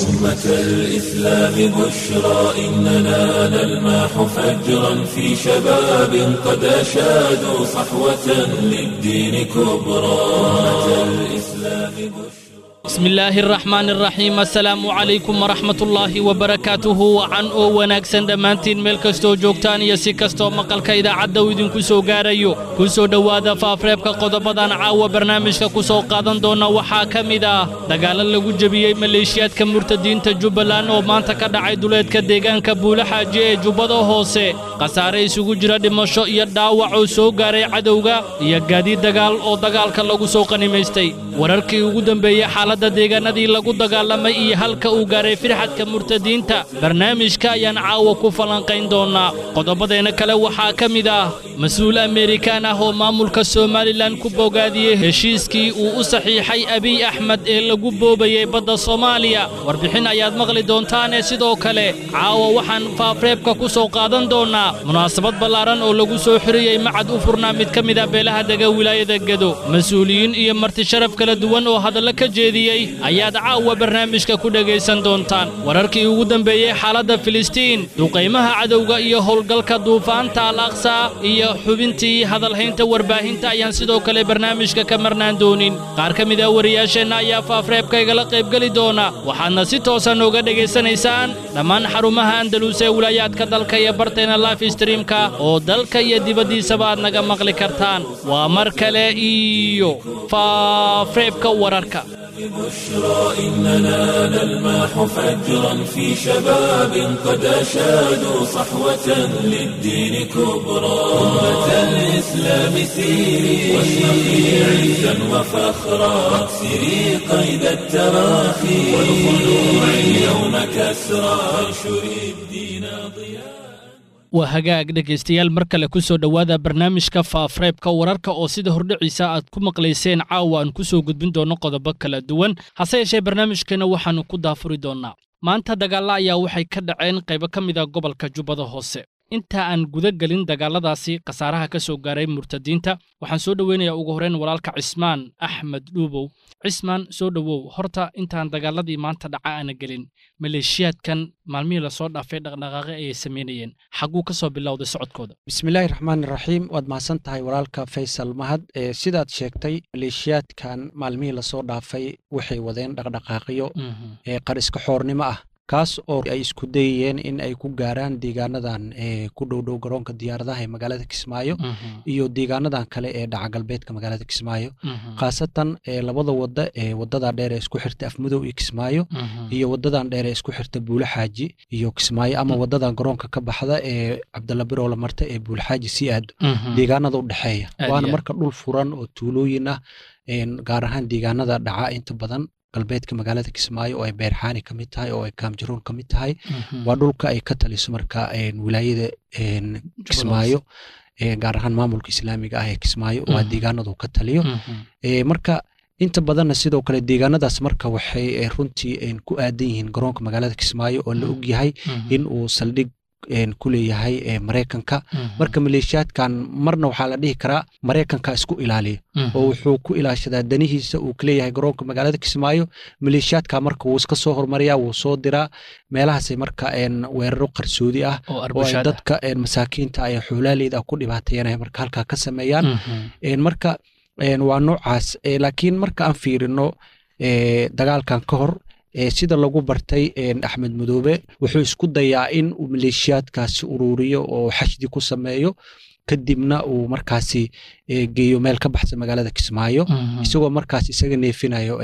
أمة الإسلام بشرى إننا نلمح فجرا في شباب قد أشادوا صحوة للدين كبرى أمة الإسلام بشرى bismi illaahi araxmaan araxiim assalaamu calaykum waraxmatullaahi wabarakaatuhu wacan oo wanaagsan dhammaantiin meel kastoo joogtaan iyo si kastoo maqalka idaacadda uu idinku soo gaarayo ku soo dhowaada faafreebka qodobadan caawa barnaamijka ku soo qaadan doona waxaa ka mid ah dagaallo lagu jebiyey maleeshiyaadka murtadiinta jubbaland oo maanta ka dhacay duleedka deegaanka buulaxaaji ee jubbada hoose khasaare isugu jira dhimasho iyo dhaawac oo soo gaaray cadowga iyo gaadiid dagaal oo dagaalka lagu soo qanimaystay wararkii ugu dambeeyey xaaladda deegaanadii lagu dagaalamay iyo halka uu gaaray firxadka murtadiinta barnaamijka ayaan caawa ku falanqayn doonnaa qodobadeenna kale waxaa ka mid ah mas-uul amerikaan ah oo maamulka somalilan ku bogaadiyey heshiiskii uu u saxiixay abiy axmed ee lagu boobayey badda soomaaliya warbixin ayaad maqli doontaane sidoo kale caawa waxaan faafreebka ku soo qaadan doonnaa munaasabad ballaaran oo lagu soo xiriyey macad u furnaa mid ka mid ah beelaha dega wilaayada gedo mas-uuliyiin iyo marti sharaf kala duwan oo hadallo ka jeediyey ayaad caawa barnaamijka ku dhegaysan doontaan wararkii ugu dambeeyey xaaladda filistiin duqaymaha cadowga iyo howlgalka duufaanta al aqsa iyo xubintii hadalhaynta warbaahinta ayaan sidoo kale barnaamijka ka marnaan doonin qaar ka mid ah wariyaasheenna ayaa faafreebka igala qaybgeli doona waxaadna si toosan uga dhegaysanaysaan dhammaan xarumaha andaluus ee wilaayaadka dalka iyo barteena life streamka oo dalka iyo dibaddiisaba aad naga maqli kartaan waa mar kale iyo faafreebka wararka بشرى إننا نلمح فجرا في شباب قد أشادوا صحوة للدين كبرى أمة الإسلام سيري واشرقي عزا وفخرا واكسري قيد التراخي والخلوع اليوم كسرى وانشري الدين ضياء waa hagaag dhegaystayaal mar kale ku soo dhowaada barnaamijka faafreebka wararka oo sida hordhiciisa aad ku maqlayseen caawa aan ku soo gudbin doonno qodobo kala duwan hase yeeshee barnaamijkeena waxaannu ku daafuri doonnaa maanta dagaalla ayaa waxay ka dhaceen qaybo ka mid a gobolka jubbada hoose inta aan guda gelin dagaalladaasi khasaaraha ka soo gaaray murtadiinta waxaan soo dhoweynayaa ugu horrayn walaalka cismaan axmed dhuubow cismaan soo dhowow horta intaan dagaalladii maanta dhaca aana gelin maleeshiyaadkan maalmihii lasoo dhaafay dhaqdhaqaaqe ayay samaynayeen xagguu ka soo bilowday socodkooda bismillaahi raxmaani raxiim waad mahadsan tahay walaalka faysal mahad ee sidaad sheegtay maleeshiyaadkan maalmihii lasoo dhaafay waxay wadeen dhaqdhaqaaqyo ee qariska xoornimo ah kaas oo ay isku dayayeen in ay ku gaaraan deegaanadan ee ku dhowdhow garoonka diyaaradaha ee magaalada kismaayo iyo deegaanadan kale ee dhaca galbeedka magaalada kismaayo khaasatan labada wada ee wadada dheer ee isku xirta afmudow iyo kismaayo iyo wadadan dheer ee isku xirta buulaxaaji iyo kismaayo ama wadadan garoonka ka baxda ee cabdalla birowla marta ee buulaxaaji sii aado deegaanada u dhexeeya waana marka dhul furan oo tuulooyin ah gaar ahaan deegaanada dhaca inta badan galbeedka magaalada kismaayo oo ay beerxaani ka mid tahay oo ay kaamjaroon ka mid tahay waa dhulka ay ka taliso marka wilaayada kismaayo gaar ahaan maamulka islaamiga ah ee kismaayo waa deegaanadu ka taliyo marka inta badanna sidoo kale deegaanadaas marka waxay runtii ku aadan yihiin garoonka magaalada kismaayo oo la ogyahay in uu saldhig ku leeyahay maraykanka marka maleeshiyaadkan marna waxaa la dhihi karaa maraykanka isku ilaaliya oo wuxuu ku ilaashadaa danihiisa uu kaleeyahay garoonka magaalada kismaayo maleeshiyaadka marka wuu iska soo hormariyaa wuu soo diraa meelahaasay marka weeraro qarsoodi ah oo ay dadka masaakiinta ay xoolaaleyda ku dhibaateeyanaya marka halkaa ka sameeyaan marka waa noocaas laakiin marka aan fiirino dagaalkan ka hor sida lagu bartay axmed madoobe wuxuu isku dayaa in uu maleeshiyaadkaasi ururiyo oo xashdi ku sameeyo kadibna uu markaasi geeyo meel ka baxsan magaalada kismaayo isagoo markaas isaga neefinayo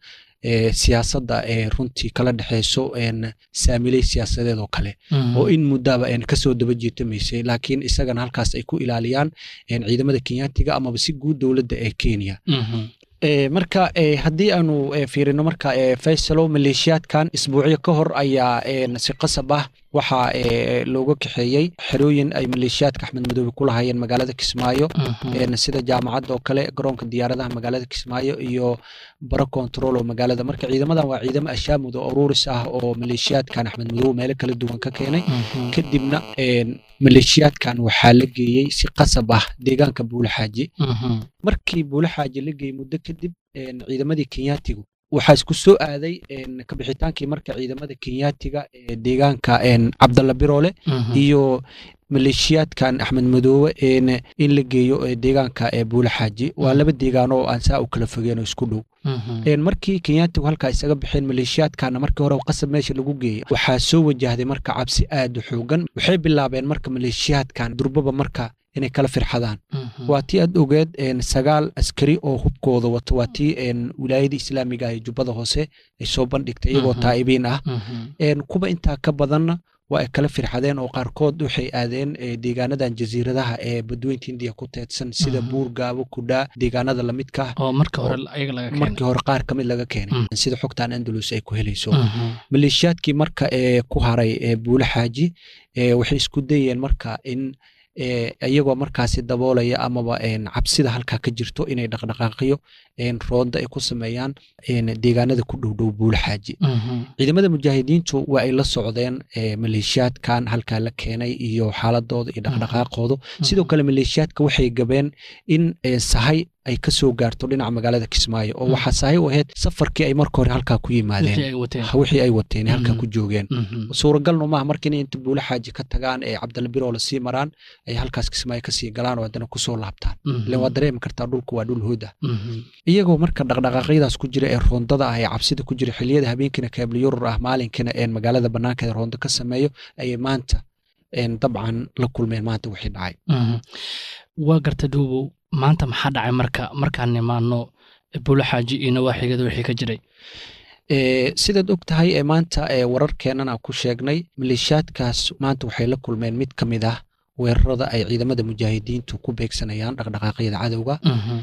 siyaasadda runtii kala dhexeyso saamiley siyaasadeed oo kale oo in muddaba kasoo daba jiitamaysay laakiin isagana halkaas ay ku ilaaliyaan ciidamada kenyaatiga amaba si guud dowladda ee kenya marka haddii aanu fiirino marka faysalo maleeshiyaadkan isbuucyo ka hor ayaa si qasab ah waxaa looga kaxeeyey xerooyin ay maleeshiyaadka axmed madoobe ku lahaayeen magaalada kismaayo sida jaamacadda oo kale garoonka diyaaradaha magaalada kismaayo iyo baro control oo magaalada marka ciidamadan waa ciidamo ashaamud oo ururis ah oo maleeshiyaadkan axmed madoobe meelo kala duwan ka keenay kadibna maleeshiyaadkan waxaa la geeyey si qasab ah deegaanka buulaxaaji markii buulaxaaji la geeyey muddo kadib ciidamadii kenyaatigu waxaa isku soo aaday kabixitaankii marka ciidamada kenyaatiga ee deegaanka cabdalla biroole iyo maleeshiyaadkan axmed madoobe in la geeyo deegaanka buule xaaji waa laba deegaan oo aan saa u kala fogeen oo isku dhow markii kenyaatigu halkaa isaga baxeen maleeshiyaadkana markii hore qasab meesha lagu geeyey waxaa soo wajahday marka cabsi aad u xoogan waxay bilaabeen marka maleeshiyaadkan durbaba marka inay kala firxadaan waa tii aad ogeed sagaal askari oo hubkooda wato waa tii wilaayada islaamiga ee jubbada hoose ay soo bandhigtay iyagoo taa'ibiin ah kuba intaa ka badanna waa ay kala firxadeen oo qaarkood waxay aadeen deegaanadan jasiiradaha ee badweynta indiya ku teedsan sida buur gaabo kudhaa deegaanada lamidka oo markii hore markii hore qaar kamid laga keenay sida xogtan andalus ay ku helayso maleeshiyaadkii marka ee ku haray buule xaaji waxay isku dayeen marka in iyagoo markaasi daboolaya amaba cabsida halkaa ka jirto inay dhaqdhaqaaqiyo roonda ay ku sameeyaan deegaanada ku dhowdhow buule xaaji ciidamada mujaahidiintu waa ay la socdeen maleeshiyaadkan halkaa la keenay iyo xaaladooda iyo dhaqdhaqaaqooda sidoo kale maleeshiyaadka waxay gabeen in sahay ay ka soo gaarto dhinaca magaalada kismaayo oo waxaa sahay u ahayd safarkii ay marka hore halkaa ku yimaadeen wixii ay wateen halkaa ku joogeen suuragalnu maaha marka inay inta buule xaaji ka tagaan ee cabdalla biroola sii maraan ay halkaas kismaayo kasii galaan oo haddana kusoo laabtaan ilan waa dareemi kartaa dhulku waa dhul hood ah iyagoo marka dhaqdhaqaaqyadaas ku jira ee roondada ah ee cabsida ku jira xiliyada habeenkiina kaabli yurur ah maalinkina een magaalada banaankeeda roondo ka sameeyo ayay maanta dabcan la kulmeen maanta wixii dhacay waa garta duubow maanta maxaa dhacay marka markaan nimaano bulo xaaji iyo nawaaxigeeda wixii ka jiray sidaad og tahay ee maanta wararkeenana ku sheegnay maleeshiyaadkaas maanta waxay la kulmeen mid ka mid ah weerarada ay ciidamada mujaahidiintu ku beegsanayaan dhaqdhaqaaqyada cadowga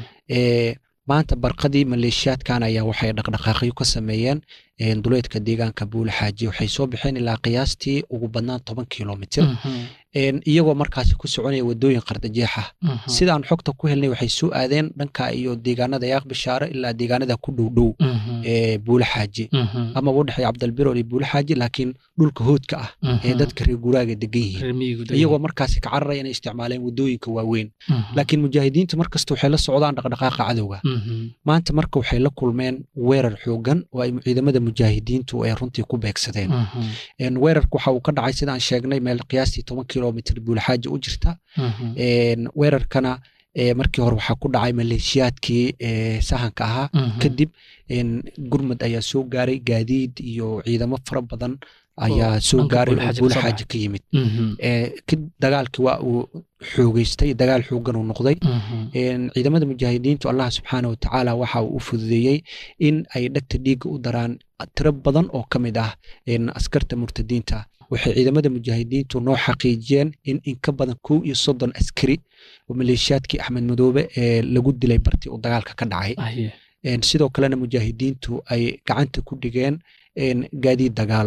maanta barqadii maleeshiyaadkan ayaa waxay dhaqdhaqaaqyo ka sameeyeen duleedka deegaanka buule xaaji waxay soo baxeen ilaa qiyaastii ugu badnaan toban kilomitir iyagoo markaasi ku soconaya wadooyin qardajeex ah sidaan xogta ku helnay waxay soo aadeen dhanka iyo deegaanada yaaq bishaare ilaa deegaanada ku dhow dhow ee buule xaaji amaba u dhexeeya cabdalbirool iyo buule xaaji laakiin dhulka hoodka ah ee dadka reer guraaga degan yihiin iyagoo markaasi ka cararaya inay isticmaaleen wadooyinka waaweyn laakiin mujaahidiinta markasta waxay la socdaan dhaqdhaqaaqa cadowga maanta marka waxay la kulmeen weerar xoogan oo ay ciidamada mujaahidiintu ay runtii ku beegsadeen weerarka waxa uu ka dhacay sidaan sheegnay meel qiyaastii toban kilomitr buulxaaji u jirta weerarkana markii hore waxaa ku dhacay maleeshiyaadkii sahanka ahaa kadib gurmud ayaa soo gaaray gaadiid iyo ciidamo fara badan ayaa soo gaaray oo buulxaaji ka yimid dagaalkii waa uu xoogeystay dagaal xoogan uu noqday ciidamada mujaahidiintu allah subxaana wa tacaala waxa uu u fududeeyey in ay dhegta dhiigga u daraan tiro badan oo ka mid ah askarta murtadiinta waxay ciidamada mujaahidiintu noo xaqiijiyeen in in ka badan kow iyo soddon askari oo maleeshiyaadkii axmed madoobe ee lagu dilay bartii uu dagaalka ka dhacay sidoo kalena mujaahidiintu ay gacanta ku dhigeen gaadiid dagaal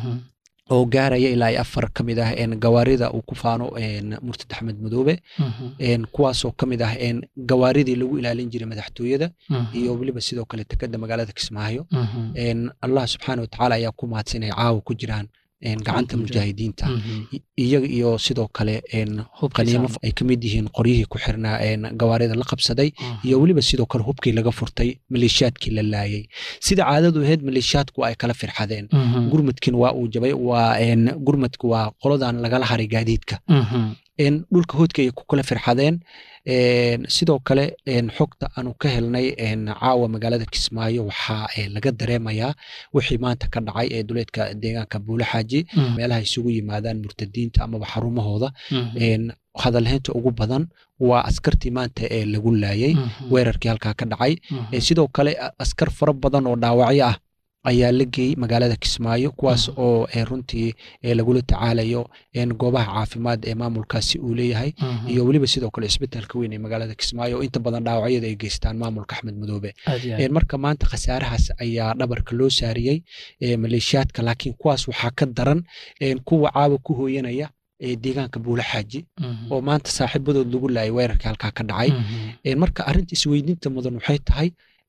oo gaaraya ilaa ay afar ka mid ah gawaarida uu ku faano murtad axmed madoobe kuwaasoo ka mid ah gawaaridii lagu ilaalin jiray madaxtooyada iyo weliba sidoo kale tekada magaalada kismaayo allah subxaana watacaala ayaa ku mahadsan inay caawa ku jiraan gacanta mujaahidiinta iyaga iyo sidoo kale qaniimo ay ka mid yihiin qoryihii ku xirnaa gawaarida la qabsaday iyo weliba sidoo kale hubkii laga furtay maleeshiyaadkii la laayay sida caadadu ahayd maleeshiyaadku waa ay kala firxadeen gurmudkin waa uu jabay waa gurmudku waa qoladan lagala haray gaadiidka dhulka hoodka ayay ku kala firxadeen sidoo kale xogta aanu ka helnay caawa magaalada kismaayo waxaa laga dareemayaa wixii maanta ka dhacay ee duleedka deegaanka buule xaaji meelaha isugu yimaadaan murtadiinta amaba xarumahooda hadalhaynta ugu badan waa askartii maanta ee lagu laayay weerarkii halkaa ka dhacay sidoo kale askar fara badan oo dhaawacyo ah ayaa la geeyey magaalada kismaayo kuwaas oo runtii lagula tacaalayo goobaha caafimaad ee maamulkaasi uu leeyahay iyo weliba sidoo kale isbitaalka weyn ee magaalada kismaayo oo inta badan dhaawacyada ay geystaan maamulka axmed madoobe marka maanta khasaarahaas ayaa dhabarka loo saariyey maleeshiyaadka laakiin kuwaas waxaa ka daran kuwa caawa ku hooyanaya deegaanka buule xaaji oo maanta saaxiibadood lagu laayay weerarkii halkaa ka dhacay marka arrinta isweydiinta mudan waxay tahay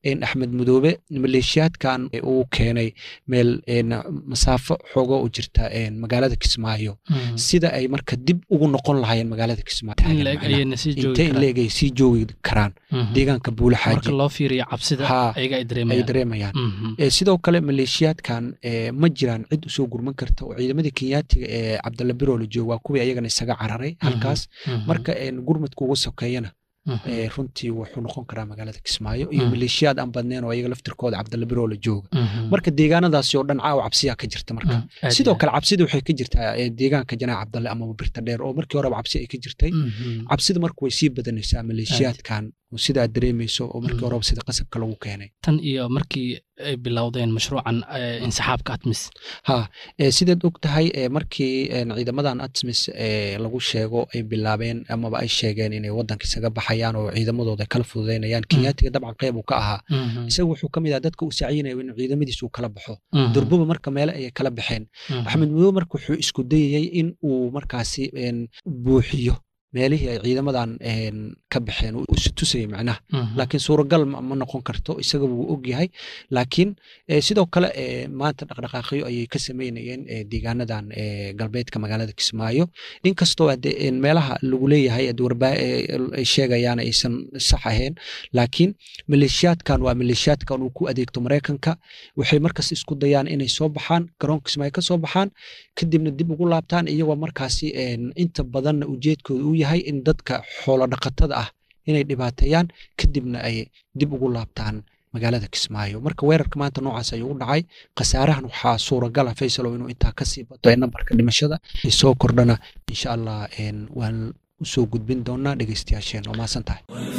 axmed mudoobe maleeshiyaadkan uu keenay meel masaafo xoogo u jirta magaalada kismaayo sida ay marka dib ugu noqon lahaayeen magaalada kismaayointee in leeg ay sii joogi karaan deegaanka buulaxaajiay dareemayaan sidoo kale maleeshiyaadkan ma jiraan cid usoo gurman karta oo ciidamadii kenyaatiga ee cabdalla biroole joog waa kuwii ayagana isaga cararay halkaas marka gurmadka ugu sokeeyana runtii wuxuu noqon karaa magaalada kismaayo iyo maleeshiyaad aan badneen oo ayaga laftirkooda cabdalla biroola jooga marka deegaanadaasi oo dhan caawa cabsiyaa ka jirta marka sidoo kale cabsida waxay ka jirtaa deegaanka janaac cabdalle amaba birta dheer oo markii horeba cabsi ay ka jirtay cabsida marka way sii badanaysaa maleeshiyaadkan sidaad dareemayso oo markii horeba sida qasabka lagu keenay tan iyo markii ay bilowdeen mashruucan insaxaabka atmis ha sidaad og tahay markii ciidamadan atmis lagu sheego ay bilaabeen amaba ay sheegeen inay waddanka isaga baxayaan oo ciidamadooda kala fududaynayaan kenyaatiga dabcan qeyb uu ka ahaa isaga wuxuu ka mid ah dadka uu saaciyinayo in ciidamadiis uu kala baxo durbuba marka meele ayay kala baxeen axmed mudoobe marka wuxuu isku dayayey in uu markaasi buuxiyo meelihii ay ciidamadan ka baxeen isu tusayay macnaha laakiin suuragal ma noqon karto isaga wuu og yahay laakiin sidoo kale maanta dhaqdhaqaaqyo ayay ka sameynayeen deegaanadan galbeedka magaalada kismaayo inkastoo meelaha lagu leeyahay ay sheegayaan aysan sax ahayn laakiin maleeshiyaadkan waa maleeshiyaadkan uu ku adeegto maraykanka waxay markas isku dayaan inay soo baxaan garoonka kismaayo ka soo baxaan kadibna dib ugu laabtaan iyagoo markaasi inta badanna ujeedkooda uu yahay in dadka xoolo dhaqatada ah inay dhibaateeyaan kadibna ay dib ugu laabtaan magaalada kismaayo marka weerarka maanta noocaas ayuu u dhacay khasaarahan waxaa suuragala faysalow inuu intaa kasii bato ee nambarka dhimashada soo kordhana insha allah waan usoo gudbin doonaa dhegeystayaasheen waa maasan tahay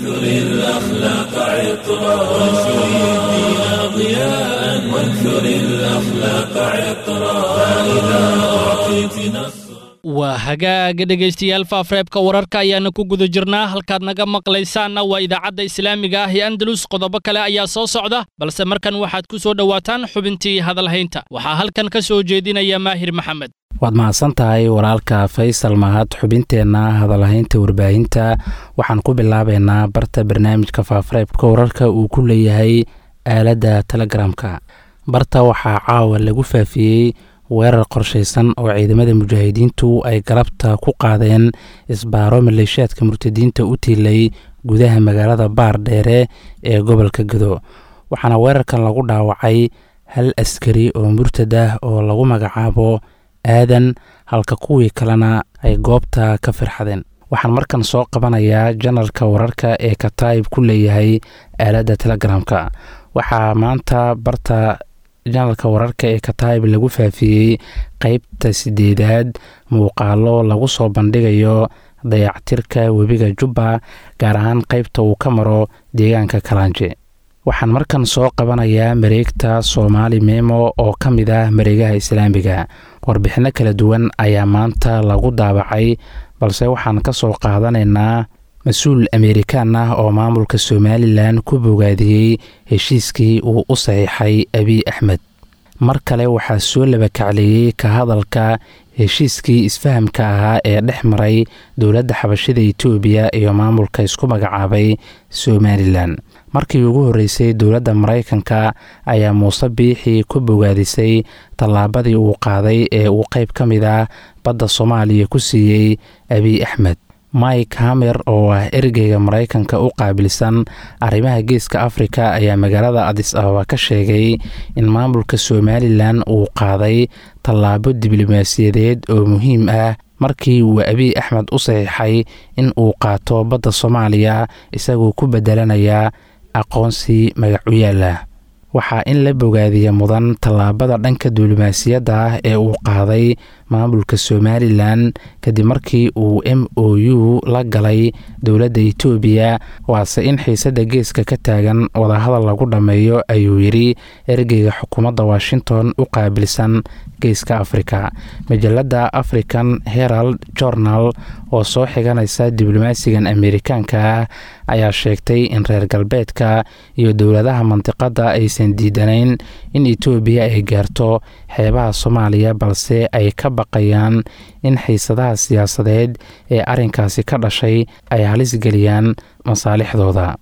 waa hagaaga dhegaystayaal faafreebka wararka ayaana ku guda jirnaa halkaad naga maqlaysaanna waa idaacadda islaamiga ah ee andalus qodobo kale ayaa soo socda balse markan waxaad ku soo dhowaataan xubintii hadalhaynta waxaa halkan ka soo jeedinaya maahir maxamed waad mahadsan tahay walaalka faysal mahad xubinteenna hadalhaynta warbaahinta waxaan ku bilaabaynaa barta barnaamijka faafreebka wararka uu ku leeyahay aaladda telegramka barta waxaa caawa lagu faafiyey weerar qorshaysan oo ciidamada mujaahidiintu ay galabta ku qaadeen isbaaro maleeshiyaadka murtadiinta u tiilay gudaha magaalada baar dheere ee gobolka gado waxaana weerarkan lagu dhaawacay hal askari oo murtad ah oo lagu magacaabo aadan halka kuwii kalena ay goobta ka firxadeen waxaan markan soo qabanayaa janalka wararka ee kataib ku leeyahay aaladda telegramka waxaa maanta barta janalka wararka ee kataib lagu faafiyey qeybta sideedaad muuqaalo lagu soo bandhigayo dayactirka webiga jubba gaar ahaan qeybta uu ka maro deegaanka kalaanje waxaan markan soo qabanayaa mareegta soomaali memo oo ka mid ah mareegaha islaamiga warbixinno kala duwan ayaa maanta lagu daabacay balse waxaan ka soo qaadanaynaa mas-uul ameerikaan ah oo maamulka somalilan ku bogaadiyey heshiiskii uu u saxiixay abiy axmed mar kale waxaa soo labakacleeyey ka hadalka heshiiskii isfahamka ahaa ee dhex maray dowladda xabashida etoobiya iyo maamulka isku magacaabay somalilan markii ugu horreysay dowladda maraykanka ayaa muuse biixii ku bogaadisay tallaabadii uu qaaday ee uu qayb ka mid ah badda soomaaliya ku siiyey abiy axmed mike hamer oo ah ergeyga maraykanka u qaabilsan arrimaha geeska afrika ayaa magaalada adis ababa ka sheegay in maamulka somalilan uu qaaday tallaabo diblomaasiyadeed oo muhiim ah markii uu abiy axmed u saxiixay in uu qaato badda soomaaliya isagoo ku bedelanaya aqoonsi magacu yaala waxaa in la bogaadiya mudan tallaabada dhanka diblomaasiyadda ah ee uu qaaday maamulka somalilan kadib markii uu m o u la galay dowladda etoobiya waase in xiisadda geeska ka taagan wadahadal lagu dhammeeyo ayuu yidhi ergeyga xukuumadda washington u qaabilsan geeska afrika majalada african herald journal oo soo xiganaysa diblomaasigan ameerikaanka ah ayaa sheegtay in reer galbeedka iyo dowladaha mandiqadda aysan diidanayn in etoobiya ay gaarto xeebaha soomaaliya balse ay ka baqayaan in xiisadaha siyaasadeed ee arrinkaasi ka dhashay ay halis geliyaan masaalixdooda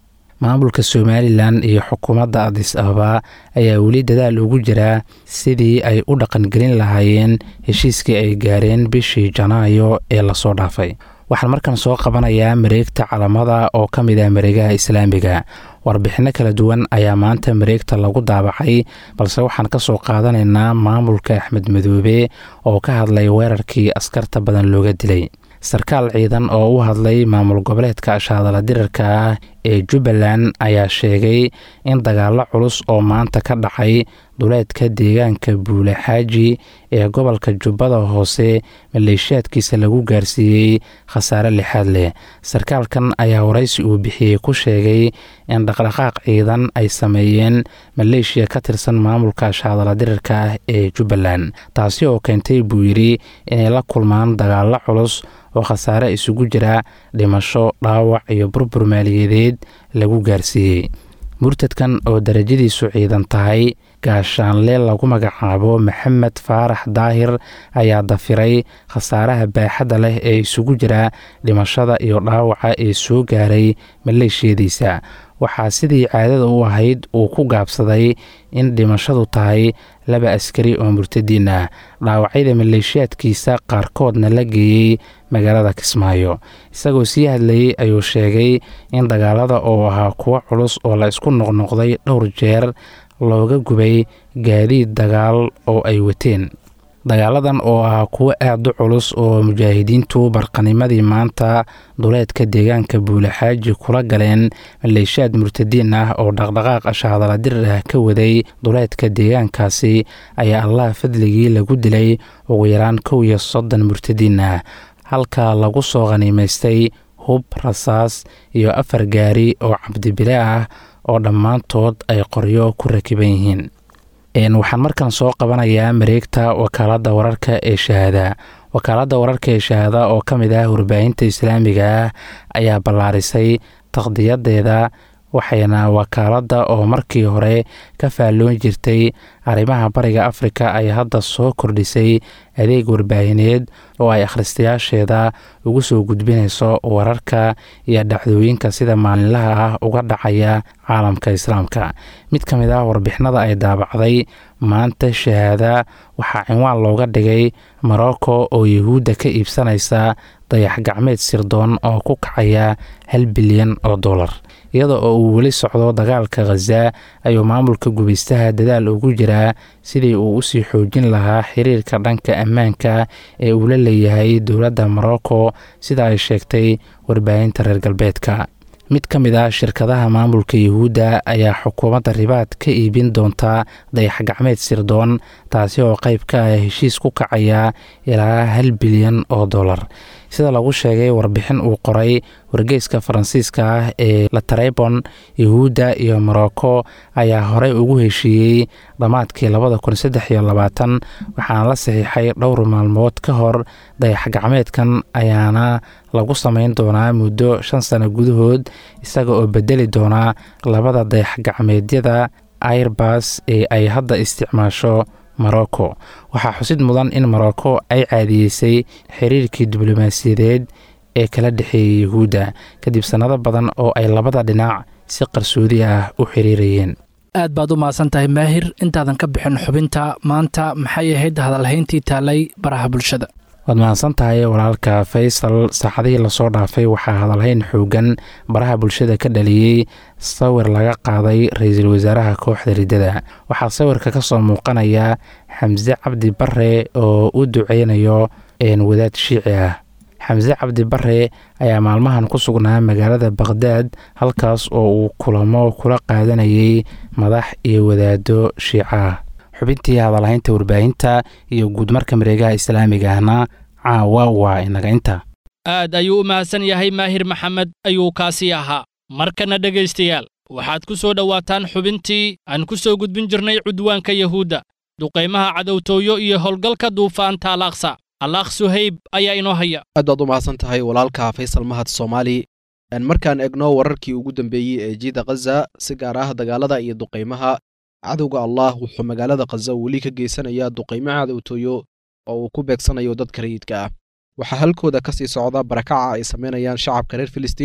maamulka somalilan iyo xukuumadda adis ababa ayaa weli dadaal ugu jiraa sidii ay u dhaqangelin lahaayeen heshiiskii ay gaareen bishii janaayo ee lasoo dhaafay waxaan markan soo qabanayaa mareegta calamada oo ka mid ah mareegaha islaamiga warbixinno kala duwan ayaa maanta mareegta lagu daabacay balse waxaan ka soo qaadanaynaa maamulka axmed madoobe oo ka hadlay weerarkii askarta badan looga dilay sarkaal ciidan oo u hadlay maamul goboleedka ashaadala dirarka ah ee jubbaland ayaa sheegay in dagaallo culus oo maanta ka dhacay duleedka deegaanka buule xaaji ee gobolka jubbada hoose maleeshiyaadkiisa lagu gaarsiiyey khasaare lixaad leh sarkaalkan ayaa waraysi uu bixiyey ku sheegay in dhaqdhaqaaq ciidan ay sameeyeen maleeshiya ka tirsan maamulka ashaadala dirarka ah ee jubbaland taasi oo keentay buu yidhi inay la kulmaan dagaallo culus oo khasaare isugu jira dhimasho dhaawac iyo burbur maaliyadeed lagu gaarsiiyey murtadkan oo darajadiisu ciidan tahay gaashaanle lagu magacaabo maxamed faarax daahir ayaa dafiray khasaaraha baaxadda leh ee isugu jira dhimashada iyo dhaawaca ee soo gaaray maleeshiyadiisa waxaa sidii caadada u ahayd uu ku gaabsaday in dhimashadu tahay laba askari oo murtadiin ah dhaawacyada maleeshiyaadkiisa qaarkoodna la geeyey magaalada kismaayo isagoo sii hadlayey ayuu sheegay in dagaalada oo ahaa kuwo culus oo la isku noqnoqday dhowr jeer looga gubay gaadiid dagaal oo ay wateen dagaaladan oo ah kuwo aad u culus oo mujaahidiintu barqanimadii maanta duleedka deegaanka buulaxaaji kula galeen maleeshiyaad murtadiin ah oo dhaqdhaqaaq ashaadala dirir ah ka waday duleedka deegaankaasi ayaa allah fadligii lagu dilay ugu yaraan kow iyo soddon murtadiin ah halka lagu soo khaniimaystay hub rasaas iyo afar gaari oo cabdibile ah oo dhammaantood ay qoryo ku rakiban yihiin waxaan markan soo qabanayaa mareegta wakaaladda wararka ee shahaada wakaaladda wararka ee shahaada oo ka mid ah warbaahinta islaamiga ah ayaa ballaarisay taqdiyadeeda waxayna wakaaladda oo markii hore ka faalloon jirtay arrimaha bariga afrika ay hadda soo kordhisay adeeg warbaahineed oo ay akhristayaasheeda ugu soo gudbinayso wararka iyo dhacdooyinka sida maalinlaha ah uga dhacaya caalamka islaamka mid ka mid ah warbixinada ay daabacday maanta shahaada waxaa cinwaan looga dhigay morocco oo yuhuudda ka iibsanaysa dayax gacmeed sirdoon oo ku kacaya hal bilyan oo dollar iyada oo uu weli socdo dagaalka khaza ayuu maamulka gubaystaha dadaal ugu jiraa sidii uu usii xoojin lahaa xiriirka dhanka ammaanka ee uu la leeyahay dowladda morocco sida ay sheegtay warbaahinta reer galbeedka mid ka mid ah shirkadaha maamulka yuhuudda ayaa xukuumadda ribaad ka iibin doonta dayax gacmeed sirdoon taasi oo qayb ka ah heshiis ku kacaya ilaa hal bilyan oo dollar sida lagu sheegay warbixin uu qoray wargeyska faransiiska ah ee latarebon yuhuudda iyo morocco ayaa horey ugu heshiiyey dhammaadkii labada kun saddex iyo labaatan waxaana la saxiixay dhowr maalmood ka hor dayax gacmeedkan ayaana lagu samayn doonaa muddo shan sano gudahood isaga oo bedeli doonaa labada dayax gacmeedyada airbas ee ay hadda isticmaasho morocco waxaa xusid mudan in morocco ay caadiyeysay xiriirkii diblomaasiyadeed ee kala dhexeeyay yuhuudda kadib sannado badan oo ay labada dhinac si qarsoodi ah u xiriirayeen aad baad u mahadsan tahay maahir intaadan ka bixin xubinta maanta maxay ahayd hadalhayntii taalay baraha bulshada waad mahadsan tahay walaalka faysal saacadihii lasoo dhaafay waxaa hadalhayn xoogan baraha bulshada ka dhaliyey sawir laga qaaday ra-iisul wasaaraha kooxda riddada waxaa sawirka ka soo muuqanaya xamse cabdi bare oo u duceynayo wadaad shiici ah xamse cabdi bare ayaa maalmahan ku sugnaa magaalada bakhdad halkaas oo uu kulamo kula qaadanayay madax iyo wadaado shiica ah xubintii hadalhaynta warbaahinta iyo guudmarka mareegaha islaamiga ahna caawa waa inaga inta aad ayuu u mahadsan yahay maahir maxamed ayuu kaasii ahaa markana dhegaystayaal waxaad ku soo dhowaataan xubintii aan ku soo gudbin jirnay cudwaanka yahuudda duqaymaha cadowtooyo iyo howlgalka duufaanta alaaqsa alaakh suhayb ayaa inoo haya aad baad u mahadsan tahay walaalka faysal mahad soomaali markaan egno wararkii ugu dambeeyey ee jiida khaza si gaar ah dagaalada iyo duqaymaha cadowga allah wuxuu magaalada khaza weli ka geysanayaa duqaymo cadowtooyo oo uu ku beegsanayo dadka rayidka ah waxaa halkooda ka sii socda barakaca ay samaynayaan shacabka reer filistiin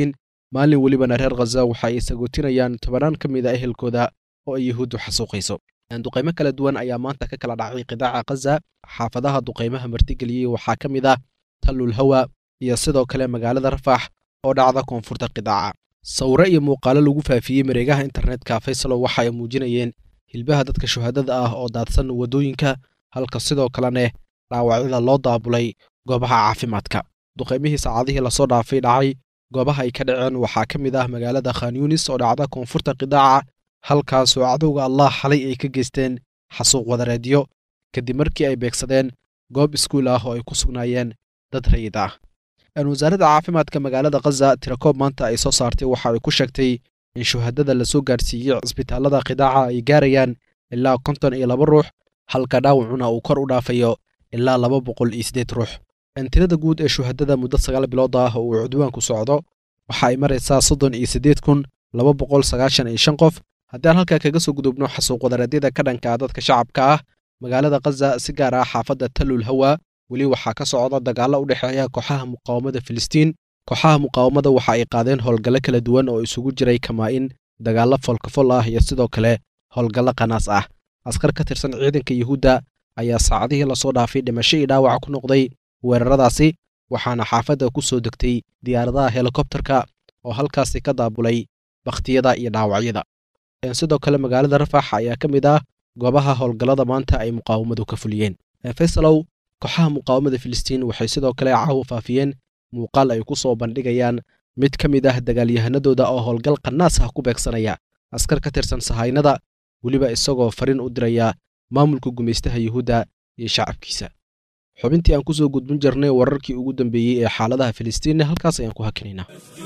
maalin welibana reer khaza waxa ay sagootinayaan tobanaan ka mid a ehelkooda oo ay yuhuuddu xasuuqayso duqaymo kala duwan ayaa maanta ka kala dhacay qidaaca khaza xaafadaha duqaymaha martigeliyey waxaa ka mid ah tallul hawa iyo sidoo kale magaalada rafax oo dhacda koonfurta qidaaca sawiro iyo muuqaalo lagu faafiyey mareegaha internetka faysalo waxa ay muujinayeen hilbaha dadka shuhaadada ah oo daadsan waddooyinka halka sidoo kalene dhaawacyada loo daabulay goobaha caafimaadka duqaymihii saacadihii lasoo dhaafay dhacay goobaha ay ka dhaceen waxaa ka mid ah magaalada khan yunis oo dhacda koonfurta qidaaca halkaasoo cadowga allah xalay ay ka geysteen xasuuq wadareedyo kadib markii ay beegsadeen goob iskuul ah oo ay ku sugnaayeen dad rayid ah wasaaradda caafimaadka magaalada khaza tirakoob maanta ay soo saartay waxa ay ku sheegtay in shuhadada lasoo gaarsiiyey cisbitaalada qidaaca ay gaarayaan ilaa konton iyo laba ruux halka dhaawacuna uu kor u dhaafayo ilaa laba boqol iyo siddeed ruux tirada guud ee shuhadada muddo sagaal bilood ah oo uu cudwaanku socdo waxa ay maraysaa soddon iyo siddeed kun laba boqol sagaashan iyo shan qof haddii aan halkaa kaga soo gudubno xasuuq wadareedyada ka dhanka dadka shacabka ah magaalada khaza si gaar ah xaafadda tallul hawa weli waxaa ka socda dagaallo u dhexeeya kooxaha muqaawamada filistiin kooxaha muqaawamada waxa ay qaadeen howlgallo kala duwan oo isugu jiray kamaa-in dagaallo folkafol ah iyo sidoo kale howlgallo qanaas ah askar ka tirsan ciidanka yuhuudda ayaa saacadihii lasoo dhaafay dhimasho iyo dhaawac ku noqday weeraradaasi waxaana xaafadda ku soo degtay diyaaradaha helikobtarka oo halkaasi ka daabulay bakhtiyada iyo dhaawacyada sidoo kale magaalada rafax ayaa ka mid ah goobaha howlgallada maanta ay muqaawamadu ka fuliyeen faysalow kooxaha muqaawamada filistiin waxay sidoo kale caawa faafiyeen muuqaal ay ku soo bandhigayaan mid ka mid ah dagaalyahanadooda oo howlgal qanaas ah ku beegsanaya askar ka tirsan sahaynada weliba isagoo fariin u diraya maamulka gumaystaha yuhuudda iyo shacabkiisa xubintii aan ku soo gudbin jirnay wararkii ugu dambeeyey ee xaaladaha filistiinna halkaas ayaan ku hakinaynaa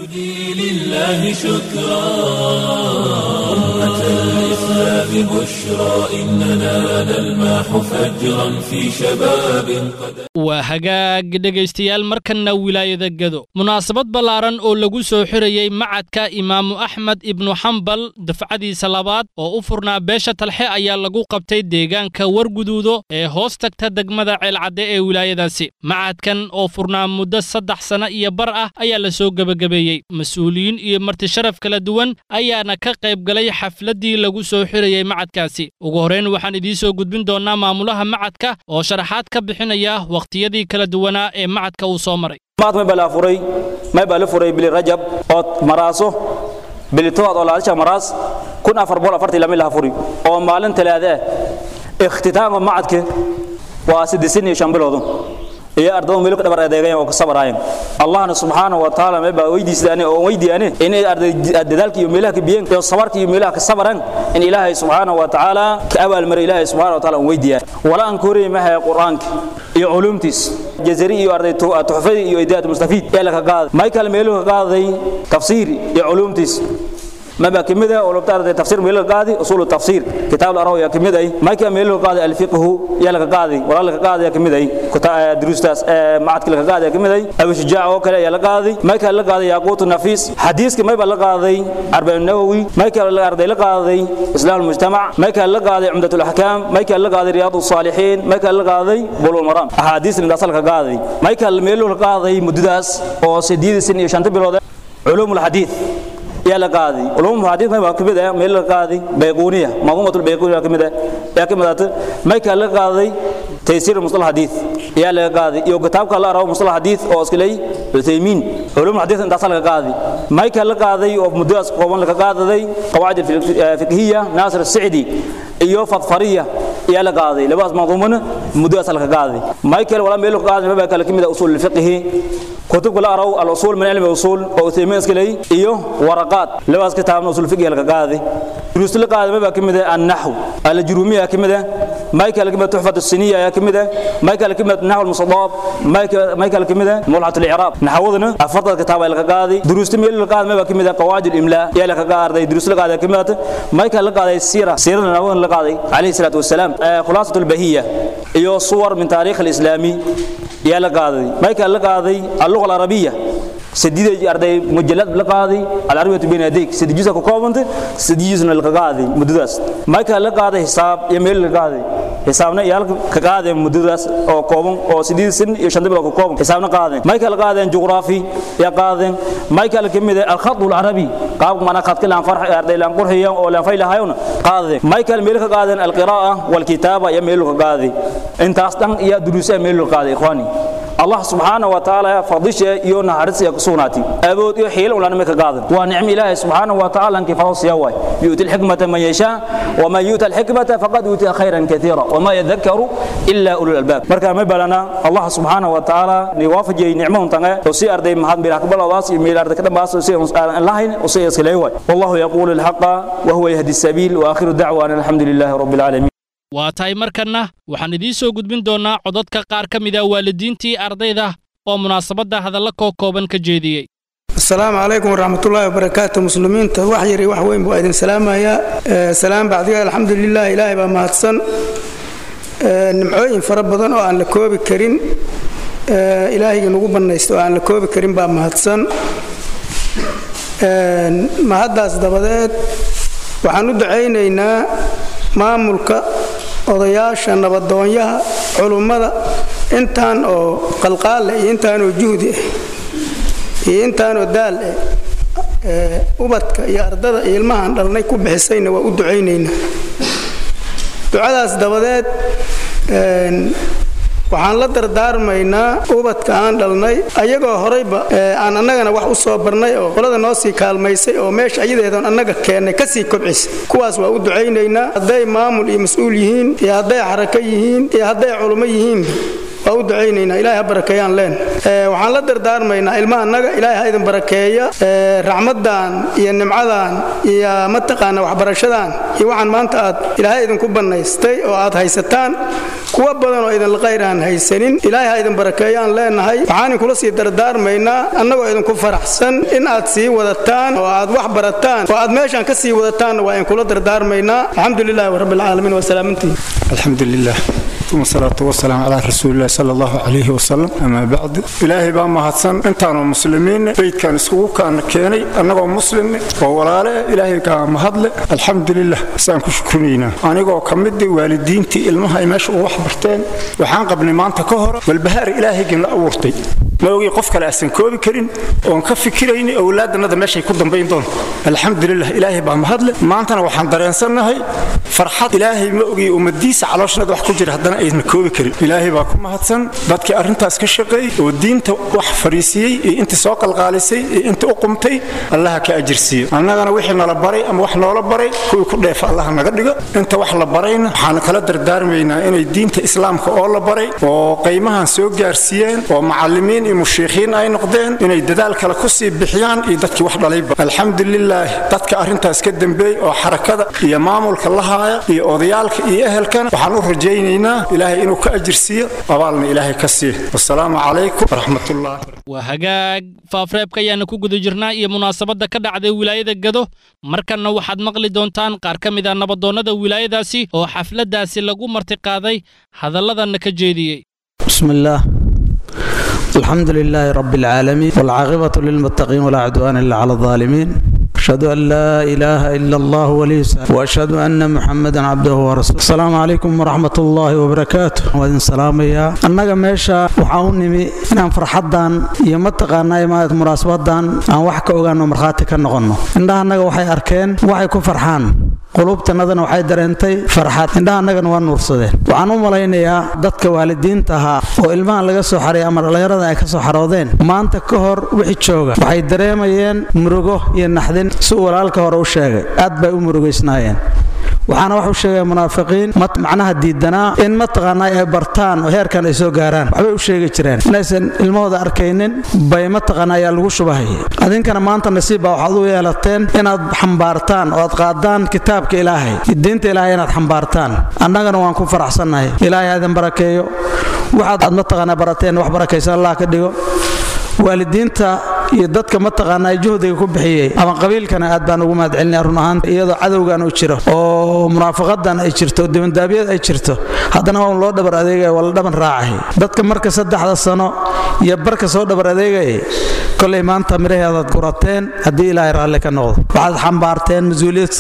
الإسلام بشرى إننا نلمح فجرا في شباب قد waa hagaag dhegaystayaal markanna wilaayada gedo munaasabad ballaaran oo lagu soo xirayey macadka imaamu axmed ibnu xambal dafcadiisa labaad oo u furnaa beesha talxe ayaa lagu qabtay deegaanka warguduudo ee hoos tagta degmada ceelcadde ee wilaayadaasi macadkan oo furnaa muddo saddex sanno iyo bar ah ayaa la soo gebagabeeyey mas-uuliyiin iyo martisharaf kala duwan ayaana ka qayb galay xafladdii lagu soo xirayey macadkaasi ugu horrayn waxaan idiin soo gudbin doonnaa maamulaha macadka oo sharaxaad ka bixinaya waqtiyadii kala duwanaa ee macadka uu soo maray maad may baa la furay may baa la furay bili rajab ood maraaso bili tobaad oo laalisha maraas kun afar boqol afartii lama laha furi oo maalin talaada ah ikhtitaamka macadka waa siddeetan iyo shan biloodu iyo ardada meel ka dhabar adeegayan oo ka sabaraayeen allahna subxaanahu wa tacaala may baa weydiisadaan oo weydiiyaan inay arday dadaalka iyo meelaha ka biyeen iyo sabarka iyo meelaha ka sabaran in ilaahay subxaanahu wa tacaala ka abaal maray ilaahay subxaanahu wa tacaala aan weydiiyaan wala aan koorey mahay quraanka iyo culumtiis jazari iyo arday tuxfadii iyo idaad mustafiid ee laga qaaday michael meeluhu ka qaaday tafsiir iyo culumtiis ما بقى كمده ولو بتعرض تفسير ميل القاضي اصول التفسير كتاب الارو يا كمده ما كان ميل القاضي الفقه يا لك قاضي ولا لك قاضي يا كمده كتاب دروستاس معك لك قاضي يا كمده ابو شجاع وكلا يا لك قاضي ما كان لك قاضي ياقوت النفيس حديث ما يبقى لك قاضي اربع النووي ما كان لك قاضي لك قاضي اسلام المجتمع ما كان لك قاضي عمده الاحكام ما كان لك قاضي رياض الصالحين ما كان لك قاضي بلوغ المرام احاديث من اصل قاضي ما كان ميل القاضي مدداس او سديد سن شنت بلود علوم الحديث يا لقاضي علوم الحديث ما كمد ميل لقاضي بيقونيه منظومه البيقونيه كمد يا كمد ما كان لقاضي تيسير مصطلح الحديث يا لقاضي يو كتاب كلا راو مصطلح الحديث او اسكلي عثيمين علوم الحديث انت اصل لقاضي ما كان لقاضي او مدرس قوم لقاضي قواعد الفقهيه ناصر السعدي iyo fadfariya يا لقاضي لباس منظومه مدرس لقاضي ما كان ولا ميل لقاضي ما كان كمد اصول الفقه كتب كلا راو الاصول من علم الاصول او عثيمين اسكلي iyo ورقات لباس كتاب اصول الفقه لقاضي دروس لقاضي ما كمد النحو الجروميه كمد ما كان كمد تحفه السنيه يا كمد ما كان كمد نحو المصطاب ما كان كمد ملحه الاعراب نحوذنا افضل كتاب لقاضي دروس ميل لقاضي ما كمد قواعد الاملاء يا لقاضي دروس لقاضي كمد ما كان لقاضي السيره سيره نبوي لقاضي عليه الصلاه والسلام خلاصه البهيه iyo صور من تاريخ الاسلامي يا لقاضي ما كان لقاضي اللغه العربيه سديد أرضي مجلد لقاضي العربية بين يديك سديد جزء كوكوبنت سديد جزء لقاضي مدرس ما كان لقاضي حساب يميل لقاضي xisaabna iyaalka ka qaadeen muddadaas oo kooban oo sideed sin iyo shan bilood ka kooban xisaabna qaadeen may kala qaadeen juqraafi ya qaadeen may kala kamid ah alkhad alcarabi qaab mana khadka laan farx arday laan qurxiyo oo laan faylahayona qaadeen may kala meel ka qaadeen alqiraa wal kitaaba ya meel ka qaadeen intaas dhan iyo duruusa meel ka qaadeen ikhwani الله سبحانه وتعالى فضيش يونا حرس يكسوناتي أبود يحيل ولا نمك قادم ونعم الله سبحانه وتعالى أنك فوص يواي يؤتي الحكمة من يشاء وما يؤتى الحكمة فقد يؤتي خيرا كثيرا وما يذكر إلا أولو الألباب مركا ما بلنا الله سبحانه وتعالى نوافج نعمه تنغ وسي أرضي مهد بلا قبل واس يميل أرض كده باس وسي الله وسي يسكليواي والله يقول الحق وهو يهدي السبيل وآخر الدعوة أن الحمد لله رب العالمين waa tahay markanna waxaan idiin soo gudbin doonnaa codadka qaar ka mid a waalidiintii ardayda oo munaasabadda hadalla koo kooban ka jeediyey asalaamu calaykum waraxmatullaahi wabarakaatu muslimiinta wax yari wax weyn buu idin salaamayaa salaam bacdiga alxamdulilah ilaahay baa mahadsan nimcooyin fara badan oo aan la koobi karin ilaahayga nagu bannaysta oo aan la koobi karin baa mahadsan mahaddaas dabadeed waxaan u ducaynaynaa maamulka odayaasha nabadoonyaha culummada intaan oo qalqaalleh iyo intaanoo juhdi ah iyo intaanoo daal ah ubadka iyo ardada iyo ilmahaan dhalnay ku bixisayna waa u ducaynaynaa ducadaas dabadeed waxaan la dardaarmaynaa ubadka aan dhalnay ayagoo horayba aan annagana wax u soo barnay oo qolada noo sii kaalmaysay oo meesha ayadeedoon annaga keennay ka sii kobcisay kuwaas waa u ducaynaynaa hadday maamul iyo mas-uul yihiin iyo hadday xarako yihiin iyo hadday culummo yihiinba waa u ducaynaynaa ilahay ha barakeeyaan leen waxaan la dardaarmaynaa ilmaha annaga ilaahay ha idin barakeeya raxmaddan iyo nimcadan iyo mataqaana waxbarashadan iyo waxaan maanta aad ilaahay idinku bannaystay oo aad haysataan kuwa badan oo idinla qayr aan haysanin ilaahay ha idin barakeeyaan leenahay waxaan inkula sii dardaarmaynaa annagoo idinku faraxsan in aad sii wadataan oo aad wax barataan oo aad meeshaan ka sii wadataanna waa idinkula dardaarmaynaa alxamdu lilahi rabbilcaalamiin wasalaamantiin alxamdu lilah ثم الصلاة والسلام على رسول الله صلى الله عليه وسلم أما بعد إلهي بان مهدسن انتانو مسلمين بيت كان اسكوكو كان كيني أنغو مسلم وولاله إلهي كان مهدل الحمد لله سان كشكرينا أنغو كمدي والدينتي المها يمشي وحبرتين وحان قبل ما أنت كهر والبهار إلهي كان لأورتي ma ogi qof kale aysan koobi karin oon ka fikirayni owlaadannada meeshay ku dambayn doonto alxamdulilah ilaahay baa mahadle maantana waxaan dareensannahay farxad ilaahay ma ogi ummadiisa calooshnada wax ku jira haddana ayna koobi karin ilaahay baa ku mahadsan dadkii arrintaas ka shaqeeyey oo diinta wax fariisiyey iyo intii soo qalqaalisay iyo intii u qumtay allaha ka ajirsiiyo annagana wixii nala baray ama wax noola baray kuwii ku dheefa allaha naga dhigo inta wax la barayna waxaan kala dardaarmaynaa inay diinta islaamka oo la baray oo qaymahan soo gaarsiiyeen oo macallimiin iyo mushiikhiin ay noqdeen inay dadaal kale ku sii bixiyaan iyo dadkii wax dhalayba alxamdulilaah dadka arrintaas ka dambeeyey oo xarakada iyo maamulka la haaya iyo odayaalka iyo ehelkana waxaan u rajaynaynaa ilaahay inuu ka ajirsiiyo abaalna ilaahay ka siiyo wasalaamu calaykum waraxmatullah waa hagaag faafreebka ayaana ku guda jirnaa iyo munaasabadda ka dhacday wilaayada gado markanna waxaad maqli doontaan qaar ka mid a nabadoonnada wilaayadaasi oo xafladdaasi lagu martiqaaday hadalladanna ka jeediyey بسم الله الحمد لله رب العالمين والعاقبة للمتقين ولا عدوان إلا على الظالمين أشهد أن لا إله إلا الله ولي السلام وأشهد أن محمدا عبده ورسوله السلام عليكم ورحمة الله وبركاته وإذن سلام يا أنك ميشا وحاوني إن فرحدان يمتقانا يما مناسبتان أن وحكا أغانو مرخاتي كنغنو إنها أنك وحي أركين وحي كفرحان qulubtanadana waxay dareentay farxad indhaha annagana waa nuursadeen waxaan u malaynayaa dadka waalidiinta ahaa oo ilmahan laga soo xaray ama dhallinyarada ay ka soo xaroodeen maanta ka hor wixii jooga waxay dareemayeen murugo iyo naxdin si uu walaalka hore u sheegay aad bay u murugaysnaayeen waxaana waxu sheegaya munaafiqiin macnaha diidanaa in mataqaanaa ay bartaan oo heerkan ay soo gaaraan waxbay u sheegi jireen inaysan ilmahooda arkaynin bay mataqaanaa ayaa lagu shubahayay adinkana maanta nasiib baa waxaad u yeelateen inaad xambaartaan oo aad qaadaan kitaabka ilaahay diinta ilaahay inaad xambaartaan annagana waan ku faraxsannahay ilaahay ha idin barakeeyo waxaad aad mataqaanaa barateen wax barakaysan allah ka dhigo waalidiinta iyo dadka mataqaanaa juhdiga ku bixiyey ama qabiilkana aad baan ugu mahadcelinaya run ahaanta iyadoo cadowgan uu jiro oo munaafaqadan ay jirto dibandaabyad ay jirto haddana waa loo dhabar adeegaya waa la dhaban raacay dadka marka saddexda sano iyo barka soo dhabar adeegayay kolay maanta miraheedaad gurateen haddii ilaahay raalli ka noqdo waxaad xambaarteen mas-uuliyad sare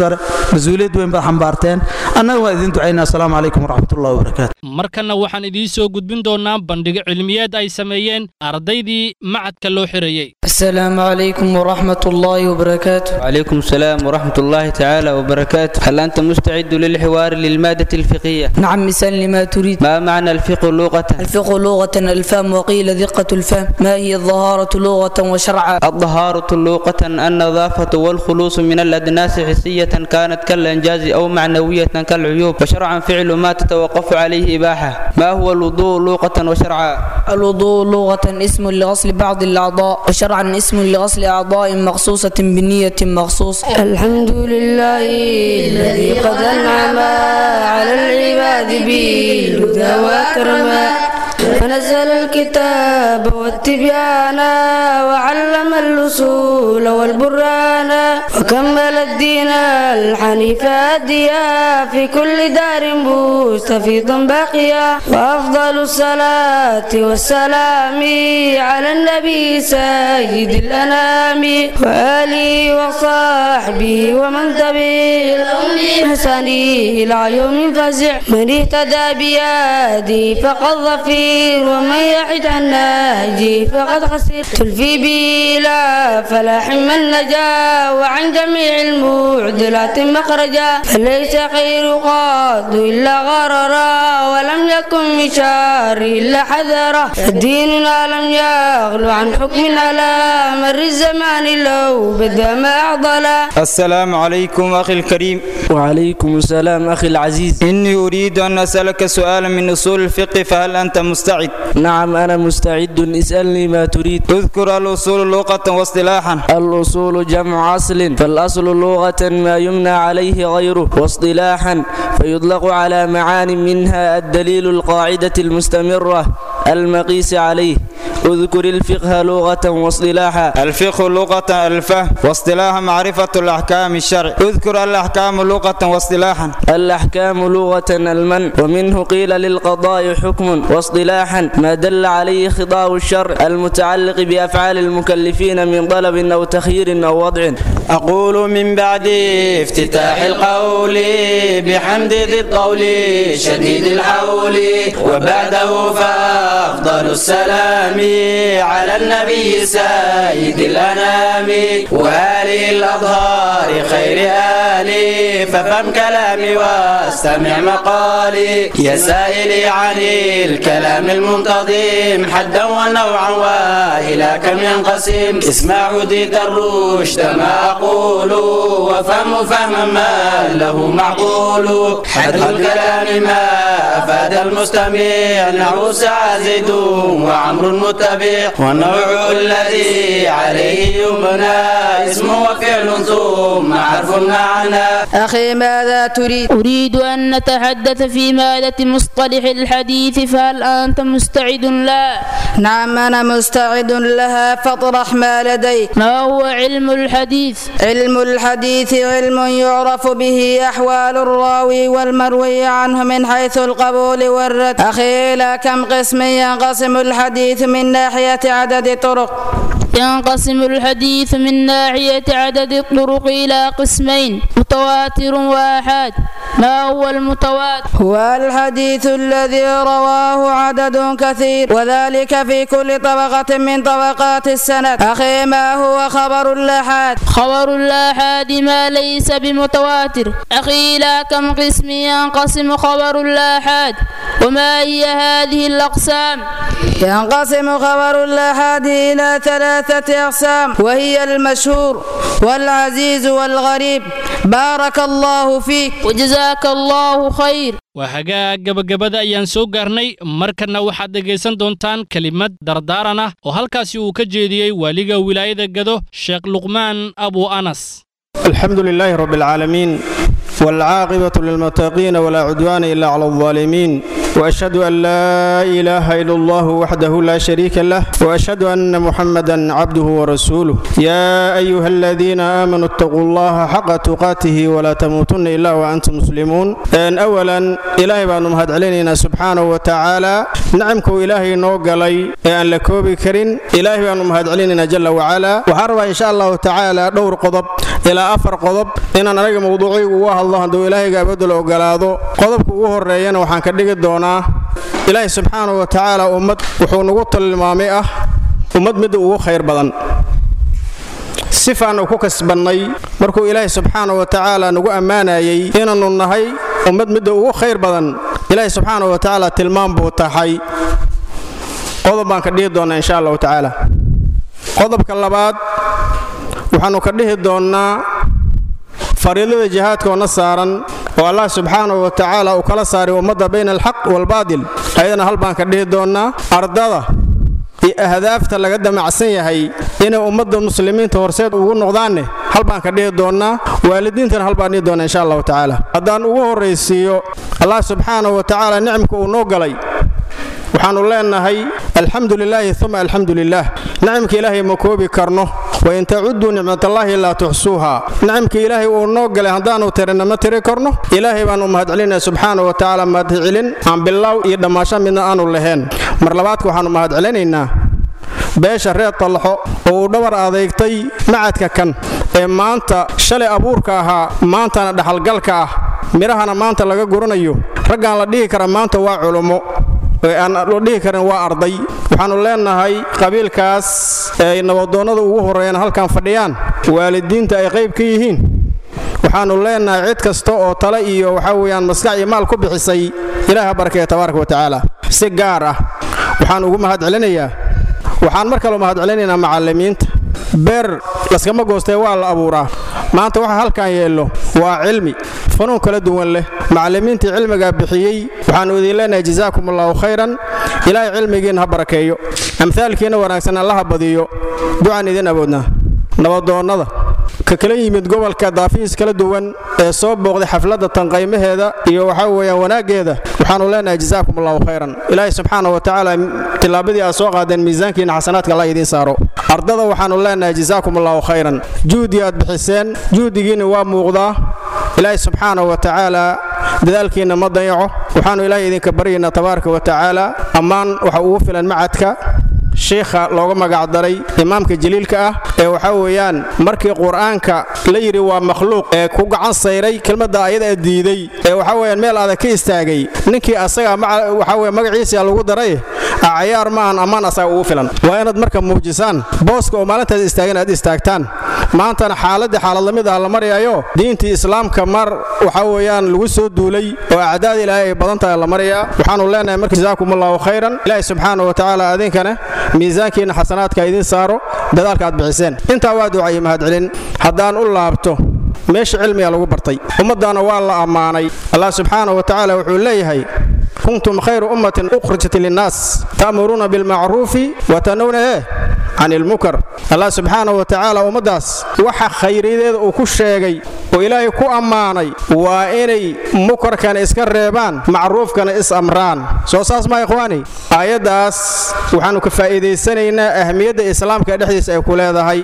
mas-uuliyad weyn baad xambaarteen annaga waa idin ducaynaa asalaamu calaykum waraxmatullahi wabarakaatu markanna waxaan idiin soo gudbin doonaa bandhigo cilmiyeed ay sameeyeen ardaydii macadka loo xirayey السلام عليكم ورحمة الله وبركاته وعليكم السلام ورحمة الله تعالى وبركاته هل أنت مستعد للحوار للمادة الفقهية؟ نعم مثال لما تريد ما معنى الفقه لغة؟ الفقه لغة الفهم وقيل دقة الفهم ما هي الظهارة لغة وشرعا الطهارة لغة النظافة والخلوص من الأدناس حسية كانت كالإنجاز أو معنوية كالعيوب وشرعا فعل ما تتوقف عليه إباحة ما هو الوضوء لغة وشرعا؟ الوضوء لغة اسم لغسل بعض الأعضاء وشرعا اسم لغسل أعضاء مخصوصة بنية مخصوص الحمد لله الذي قد أنعم على العباد بالهدى وأكرما فنزل الكتاب والتبيان وعلم الأصول والبرهان وكمل الدين الحنيف هاديا في كل دار مستفيضا باقيا وأفضل الصلاة والسلام على النبي سيد الأنام وآله وصحبه ومن تبعهم بإحسان إلى يوم فزع من اهتدى بيدي فقد ظفير ومن يحد عن ناجي فقد خسر تلفي به لا فلاح من نجا وعن جميع المعدلات مخرجا فليس خير قاد إلا غررا ولم يكن من شر إلا حذرا فديننا لم يغلو عن حكم على مر الزمان لو بدا ما أعضلا السلام عليكم أخي الكريم وعليكم السلام أخي العزيز إني أريد أن أسألك سؤالا من أصول الفقه فهل أنت مستعد؟ نعم أنا مستعد اسألني ما تريد اذكر الأصول لغة واصطلاحا الأصول جمع أصل فالأصل لغة ما يمنى عليه غيره واصطلاحا فيطلق على معان منها الدليل القاعدة المستمرة المقيس عليه اذكر الفقه لغة واصطلاحا الفقه لغة الفهم واصطلاحا معرفة الأحكام الشرع اذكر الأحكام لغة واصطلاحا الأحكام لغة المن ومنه قيل للقضاء حكم واصطلاحا ما دل عليه خطاب الشرع المتعلق بأفعال المكلفين من طلب أو تخيير أو وضع أقول من بعد افتتاح القول بحمد ذي الطول شديد الحول وبعده فأفضل السلام على النبي سيد الأنام وآله الأظهار خير آلي ففهم كلامي واستمع مقالي يا سائلي عن الكلام المنتظم حدا ونوعا وإلى كم ينقسم اسمع هديت الرشد ما أقول وفهم فهما ما له معقول حد الكلام ما أفاد المستمع نحو سعى زيد وعمر متبع والنوع الذي عليه يبنى اسم وفعل ثم حرف معنى أخي ماذا تريد؟ أريد أن نتحدث في مادة مصطلح الحديث فهل أنت مستعد لا؟ نعم أنا مستعد لها فاطرح ما لديك ما هو علم الحديث؟ علم الحديث علم يعرف به أحوال الراوي والمروي عنه من حيث القبول والرد أخي إلى كم قسم ينقسم الحديث من ناحية عدد طرق ينقسم الحديث من ناحية عدد الطرق إلى قسمين متواتر وآحاد ما هو المتواتر؟ هو الحديث الذي رواه عدد كثير وذلك في كل طبقة من طبقات السند أخي ما هو خبر الآحاد؟ خبر الآحاد ما ليس بمتواتر أخي إلى كم قسم ينقسم خبر الآحاد وما هي هذه الأقسام؟ ينقسم خبر الآحاد إلى ثلاثة أقسام وهي المشهور والعزيز والغريب بارك الله فيك وجزاك الله خير waa hagaag gabagabada ayaan soo gaarnay markanna waxaad dhegaysan doontaan kelimad dardaaran ah oo halkaasi uu ka jeediyey waaliga wilaayada gado sheekh luqmaan abu anas الحمد لله رب العالمين والعاقبة للمتقين ولا عدوان إلا على الظالمين واشهد ان لا اله الا الله وحده لا شريك له واشهد ان محمدا عبده ورسوله يا ايها الذين امنوا اتقوا الله حق تقاته ولا تموتن الا وانتم مسلمون ان اولا الهي بان مهد علينا سبحانه وتعالى نعمك الهي نو غلي ان لا كوبي كرين الهي بان مهد علينا جل وعلا وحرب ان شاء الله تعالى دور قضب الى افر قضب ان انا موضوعي واه الله دو الهي غابد لو غلاado qodobka ugu horeeyana waxaan ka dhigi doonaa ilaahay subxaanahu wa tacaala ummad wuxuu nagu tilmaamay ah ummad midda ugu khayr badan sifaannu ku kasbannay markuu ilaahay subxaanahu wa tacaala nagu ammaanayay inaannu nahay ummad midda ugu khayr badan ilaahay subxaanahu wa tacaala tilmaam buu tahay qodob baan ka dhihi doonnaa insha allahu tacaala qodobka labaad waxaannu ka dhihi doonnaa fariidada jihaadkoona saaran oo allah subxaanahu wa tacaala uu kala saaray ummadda bayna alxaq waalbaadil ayadana hal baan ka dhihi doonnaa ardada iyo ahdaafta laga damacsan yahay inay ummadda muslimiinta horseed ugu noqdaanne hal baan ka dhihi doonnaa waalidiintana hal baan dhihi doonnaa insha allahu tacaala haddaan ugu horraysiiyo allah subxaanahu wa tacaala nicmka uu noo galay waxaannu leenahay alxamdu lilaahi uma alxamdu lilaah nicmka ilaahay ma koobi karno wain tacuduu nicmatallaahi laa tuxsuuha nicmka ilaahay uu noo galay haddaannu tirina ma tiri karno ilaahay baannu mahadcelinaya subxaana wa tacaala mahadcelin aan bilaaw iyo dhammaasho midna aanu lahayn mar labaadka waxaannu mahadcelinaynaa beesha reer tallaxo oo uu dhabar adeegtay macadka kan ee maanta shalay abuurka ahaa maantana dhaxalgalka ah midhahana maanta laga guranayo raggaan la dhihi kara maanta waa culummo aan loo dhihi karin waa arday waxaannu leenahay qabiilkaas ay nabadoonnada ugu horreeyaan halkan fadhiyaan waalidiinta ay qayb ka yihiin waxaannu leenahay cid kasta oo tale iyo waxaa weeyaan maskax iyo maal ku bixisay ilaaha barkeeya tabaaraka wa tacaala si gaar ah waxaan ugu mahadcelinayaa waxaan mar kaloo mahadcelinaynaa macallimiinta beer laskama goostee waa la abuuraa maanta waxa halkan yeello waa cilmi fanuun kala duwan leh macallimiintii cilmigaa bixiyey waxaannu idin leenahay jazaakum allahu khayran ilaahay cilmigiinna ha barakeeyo amhaalkiinna wanaagsan allaha badiyo ducaan idin awoodnaa nabadoonnada ka kala yimid gobolka daafiis kala duwan ee soo booqday xafladda tanqaymaheeda iyo waxaa weeyaan wanaaggeeda waxaannu leenahay jazaakum allahu khayran ilaahay subxaana wa tacaala tillaabadii aad soo qaadeen miisaankiinna xasanaadka allah idiin saaro ardada waxaannu leenahay jazaakum allahu khayran juhdi aad bixiseen juhdigiinna waa muuqdaa ilaahay subxaana wa tacaala dadaalkiinna ma dayaco waxaannu ilaahay idinka baryaynaa tabaaraka wa tacaala ammaan waxa ugu filan macadka shiikha looga magacdaray imaamka jaliilka ah ee waxaa weeyaan markii qur-aanka la yidhi waa makhluuq ee ku gacan sayray kelmadda ayada diiday ee waxaa weeyaan meel adag ka istaagay ninkii asaga waxaa weye magaciisa lagu daray cayaar maahan ammaan asaga ugu filan waa inaad marka muujisaan booska oo maalintaas istaagan aad istaagtaan maantana xaaladii xaalad lamid ah la maryayo diintii islaamka mar waxaa weeyaan lagu soo duulay oo acdaada ilaahay ay badan tahay la maryaa waxaannu leenahay marka jazaakum allahu khayran ilaahi subxaana wa tacaala adinkana miisaankiinna xasanaadka idiin saaro dadaalka aad bixiseen intaa waa ducaye mahadcelin haddaan u laabto meesha cilmiga lagu bartay ummaddaana waa la ammaanay allah subxaana wa tacaala wuxuu leeyahay kuntum khayra ummatin ukhrijat linnaas ta'muruuna bilmacruufi wa tanowna eh can ilmunkar allah subxaana wa tacaala ummaddaas waxa khayriyadeeda uu ku sheegay oo ilaahay ku ammaanay waa inay munkarkana iska reebaan macruufkana is amraan soo saas maa ikhwaani aayaddaas waxaannu ka faa'iidaysanaynaa ahmiyadda islaamka dhexdiisa ay ku leedahay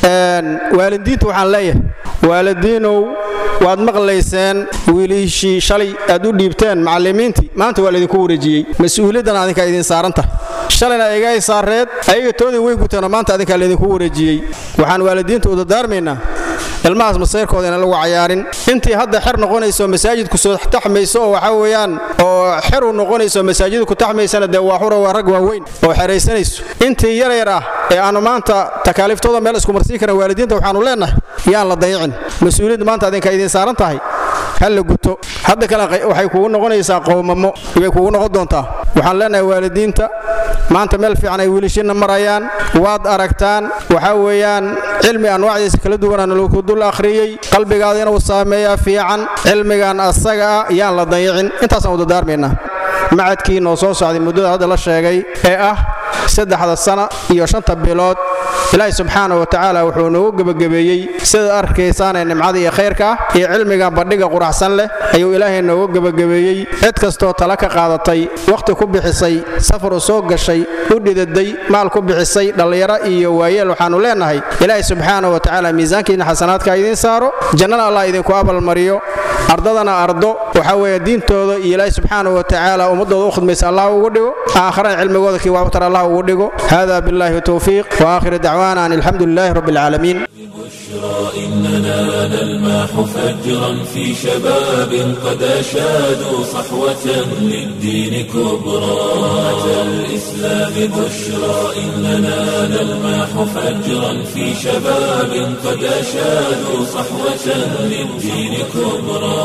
waalidiintu waxaan leeyahay waalidiinow waad maqlayseen wiilishii shalay aad u dhiibteen macallimiintii maanta waa laydinku wareejiyey mas-uuliyaddan adinkaa idiin saaran tahay shalayna aygaay saareed ayaga toodii way guteeno maanta adinkaa laydinku wareejiyey waxaan waalidiinta u dardaarmaynaa ilmahaas masayrkooda inaan lagu cayaarin intii hadda xer noqonayso masaajidku soo taxmayso oo waxaa weeyaan oo xer u noqonayso masaajidku ku taxmaysana dee waa xura waa rag waaweyn oo xeraysanayso intii yar yar ah ee aanu maanta takaaliiftooda meel isku marsiin karan waalidiinta waxaanu leenahay yaan la dayicin mas-uuliyadda maanta adinkaa idiin saaran tahay ha la guto hadda kale waxay kugu noqonaysaa qowmamo ibay kugu noqon doontaa waxaan leenahay waalidiinta maanta meel fiican ay wiilashiinna marayaan waad aragtaan waxaa weeyaan cilmi anwaacdiisa kala duwanaan lagu dul akhriyey qalbigaada inuu saameeyaa fiican cilmigan asaga ah yaan la dayicin intaasaan u dardaarmaynaa macadkii noo soo socday muddada hadda la sheegay ee ah saddexda sana iyo shanta bilood ilaahay subxaana wa tacaala wuxuu noogu gebagabeeyey sidaad arkaysaanee nimcada iyo khayrka ah iyo cilmiga bandhiga quraxsan leh ayuu ilaahay noogu gebagabeeyey cid kastoo tala ka qaadatay wakhti ku bixisay safar u soo gashay u dhidaday maal ku bixisay dhallinyaro iyo waayeel waxaannu leennahay ilaahay subxaana wa tacaala miisaankiina xasanaadka idiin saaro jannana allah idinku abalmariyo ardadana ardo waxaa weeye diintooda iyo ilaahay subxaana wa tacaala ummadooda u khidmaysa allah ugu dhigo aakharana cilmigooda kii waabtar allah ugu dhigo hada billahi towfiiq waakhiru dacwaana an alxamdu lilahi rabbi alcaalamiin إننا نلمح فجرا في شباب قد أشادوا صحوة للدين كبرى أتى الإسلام بشرى إننا نلمح فجرا في شباب قد أشادوا صحوة للدين كبرى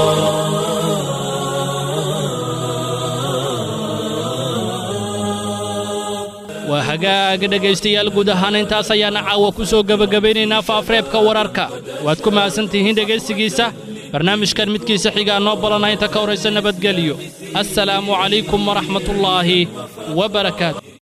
waa hagaaga dhegaystayaal guud ahaan intaas ayaana caawa ku soo gebagabaynaynaa faafreebka wararka waad ku mahadsantihiin dhegaystigiisa barnaamijkan midkiisa xigaa noo balana inta ka horaysa nabadgelyo assalaamu calaykum waraxmatullaahi wa barakaatu